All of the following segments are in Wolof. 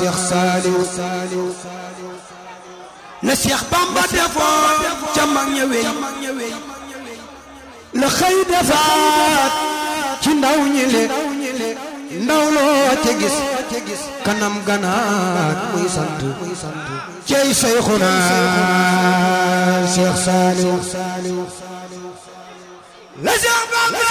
Cheikh Saliou la Cheikh Bamba defoon ca mag ña wey la xëy defaat ci ndaw ñi le ndaw loo ca gis kanam ganaat muy sant cey Seyxuna Cheikh Saliou la Cheikh Bamba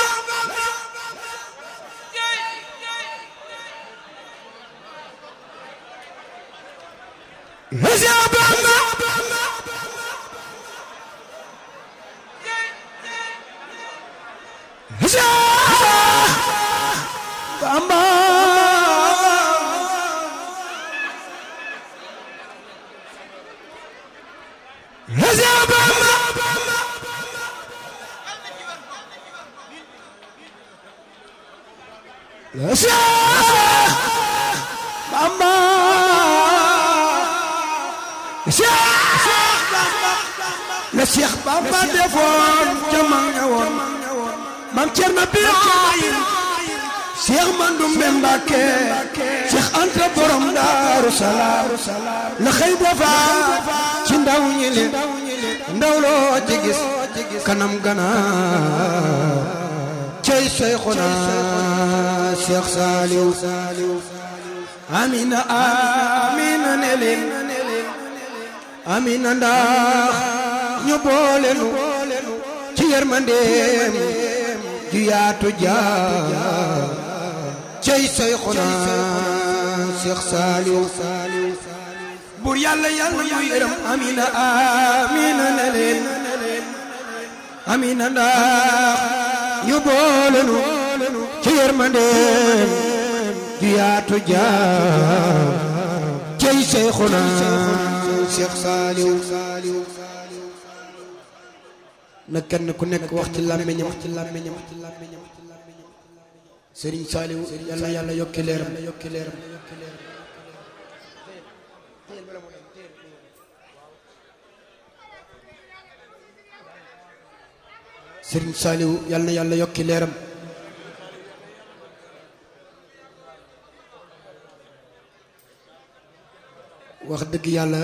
la Cheikh Bamba la Cheikh Bamba la Cheikh Bamba la Cheikh Bamba la Cheikh Bamba defoon ca mag ña woon mam Cerno Birahim Cheikh Mandoumbe Mbàkke Cheikh Anta borom Daaru Salaam la xëy defaat ci ndaw ñi le ndaw loo ci gis kanam ganaar cey Seyxuna Cheikh Saliou amina amina ne leen amina ndax ñu boole nu ci yërmandeem ju yaatu jaar cey Seyxuna Cheikh Saliou bur yàlla yàlla mu yërëm amina amina ne leen amina ndax ñu boole nu ci yërmandeem ju yaatu jaar cey Seyxuna Cheikh Saliou na kenn ku nekk wax ci làmmiñam wax ci làmmiñam Serigne Saliou yàlla yàlla yokki leeram yokki leeram Serigne Saliou yàlla yàlla yokki leeram wax dëgg yàlla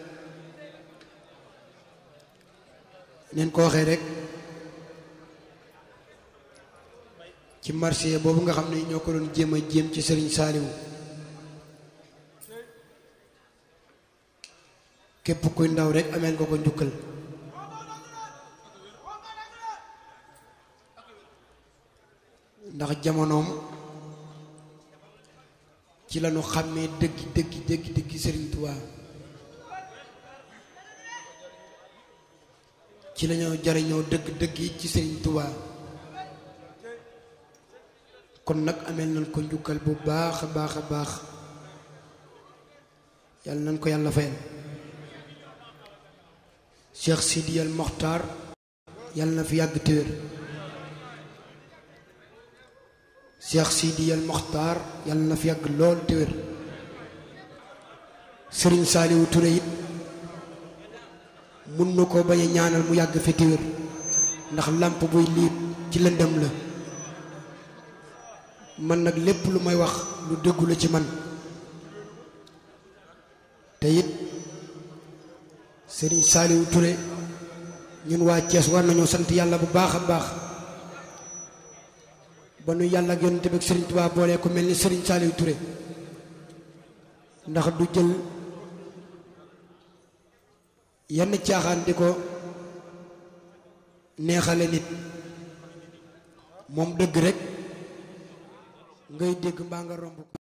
neen ko waxee rek ci marché boobu nga xam ne ñoo ko doon jéem a jéem ci Serigne Saliou képp kuy ndaw rek ameel nga ko njukkal ndax jamonoom ci lañu xàmmee dëgg dëgg dëgg dëgg Serigne Touba ci lañoo jariñoo dëgg dëgg yi ci Serigne Touba kon nag ameel nañ ko njukkal bu baax a baax a baax yàlla nañ ko yàlla fayal Cheikh Sidi al Mokhtar yàlla na fi yàgg téwér Cheikh Sidi al Mokhtar yàlla na fi yàgg lool téwér Serigne Saliou Touré it mun na ko bañ a ñaanal mu yàgg fi téwér ndax làmp buy liit ci lëndëm la man nag lépp lu may wax lu dëggu la ci man te it Serigne Saliou Touré ñun waa Thiès war nañoo sant yàlla bu baax a baax ba nu yàlla ak yonent bi ak Serigne Touba boolee ko mel ni Serigne Saliou Touré ndax du jël yenn caaxaan di ko neexale nit moom dëgg rek ngay dégg mbaa nga romb